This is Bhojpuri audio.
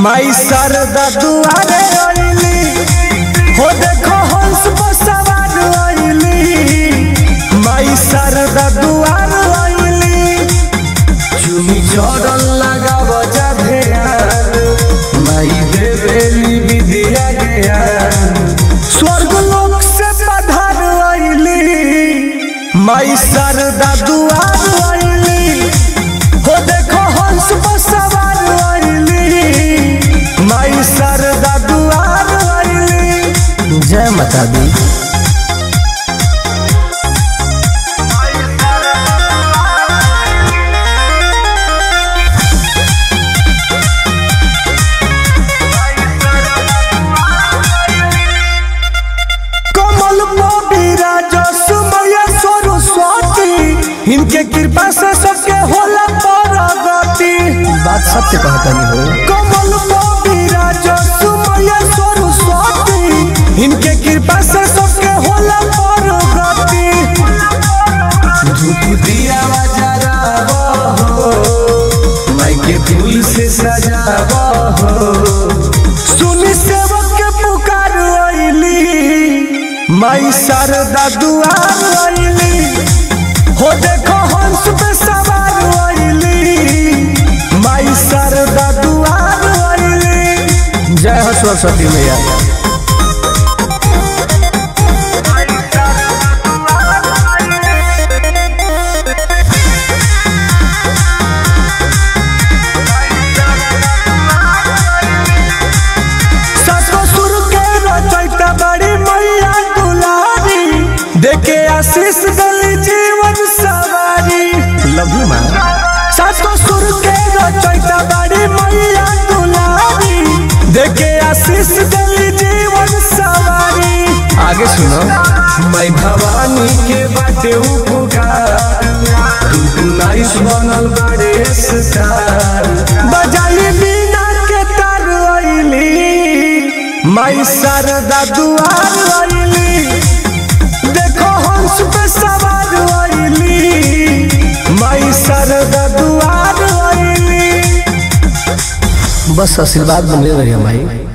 माई शारदा दुआरे आईली हो देखो हंस पर सवार आईली माई शारदा दुआर आईली चुनी चढ़ल लगाव जा ध्यान माई देवेली विद्या ज्ञान स्वर्ग लोक से पधार आईली माई शारदा दुआर आईली हो देखो हंस पर सवार आईली माई शारदा दुआर आईली जय माता दी कमल मोबीरा जो सुमया सरस्वती इनके कृपा से सबके होला परगति बात सत्य कहतनी हो कमल मोबीरा जो सुमया सरस्वती इनके कृपा से सबके होला परगति धूप दिया जराबो हो माई के फूल से सजाबो हो सुनी सेवक के पुकार आईली माई शारदा दुआर आईली हो देखो हंस पे सवार आईली माई शारदा दुआर आईली जय हो सरस्वती मैया सतो सुर के रचैता बड़ी मैया दुलारी देखे आशीष गली जीवन सवारी लव यू मैम सतो सुर के रचैता बड़ी मैया दुलारी देखे आशीष गली जीवन सवारी आगे सुनो मैं भवानी के बाटे उपकार तू नाइस बनल बड़े स्टार बजाई बिना के तार आईली माई शारदा दुआर आईली देखो हंस पे सवार आईली माई शारदा दुआर आईली बस आशीर्वाद बने रही माई